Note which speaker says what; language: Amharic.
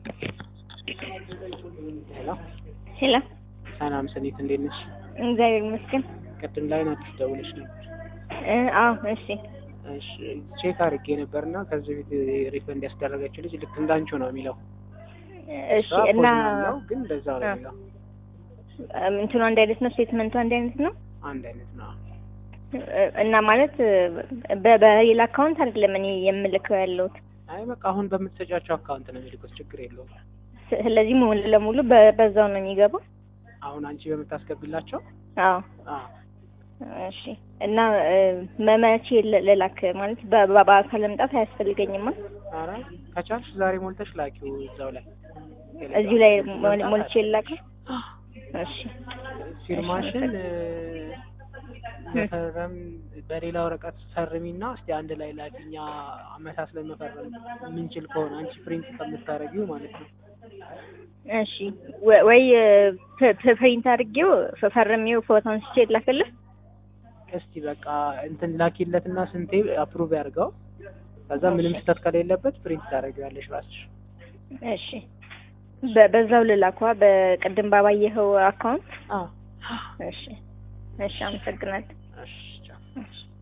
Speaker 1: ሄሎ
Speaker 2: ሄሎ፣
Speaker 1: ሰላም ስኒት እንዴት ነሽ?
Speaker 2: እግዚአብሔር ይመስገን።
Speaker 1: ቅድም ላይ ናት ደውለሽ ነበር።
Speaker 2: እ አዎ እሺ፣
Speaker 1: እሺ ቼክ አድርጌ ነበርና ከዚህ በፊት ሪፈንድ ያስደረገችው ልጅ ልክ እንዳንቺው ነው የሚለው።
Speaker 2: እሺ።
Speaker 1: እሷ
Speaker 2: እና
Speaker 1: ፖዝናል ነው ግን እንደዛው ነው
Speaker 2: አ-
Speaker 1: የሚለው።
Speaker 2: እም፣ እንትኑ አንድ አይነት ነው፣ ስቴትመንቱ አንድ አይነት ነው
Speaker 1: አንድ አይነት ነው።
Speaker 2: እ፣ እና ማለት በ- በሌላ አካውንት አይደለም እኔ የምልከው ያለሁት።
Speaker 1: አይ በቃ አሁን በምትሰጫቸው አካውንት ነው የሚልኩት፣ ችግር የለውም።
Speaker 2: ስለዚህ ሙሉ ለሙሉ በ- በዛው ነው የሚገባው።
Speaker 1: አሁን አንቺ በምታስገቢላቸው
Speaker 2: አዎ
Speaker 1: አ
Speaker 2: እሺ። እና እ፣ መቼ ል- ልላክ ማለት በ- በ- በአካል መምጣት አያስፈልገኝማ።
Speaker 1: ኧረ ከቻልሽ ዛሬ ሞልተሽ ላኪው እዛው ላይ
Speaker 2: እዚሁ ላይ ሞል- ሞልቼ ልላክ። እሺ
Speaker 1: ፊርማሽን እ፣ መፈረም በሌላ ወረቀት ፈርሚና እስቲ አንድ ላይ ላኪኛ አመሳስለን መፈረም የምንችል ከሆነ አንቺ ፕሪንት ከምታደርጊው ማለት ነው።
Speaker 2: እሺ ወ- ወይ ፕ- ፕ- ፕሪንት አድርጌው ፈ- ፈርሜው ፎቶ አንስቼ ላክልህ።
Speaker 1: እስቲ በቃ እንትን ላኪለትና ስንቴ አፕሩቭ ያድርገው። ከዛ ምንም ስህተት ከሌለበት ፕሪንት ታደርጊዋለሽ ራስሽ።
Speaker 2: እሺ በ- በዛው ልላኳ በቅድም ባባየኸው አካውንት።
Speaker 1: አ
Speaker 2: እሺ እሺ፣ አመሰግናለሁ።
Speaker 1: እሺ ቻው።
Speaker 2: እሺ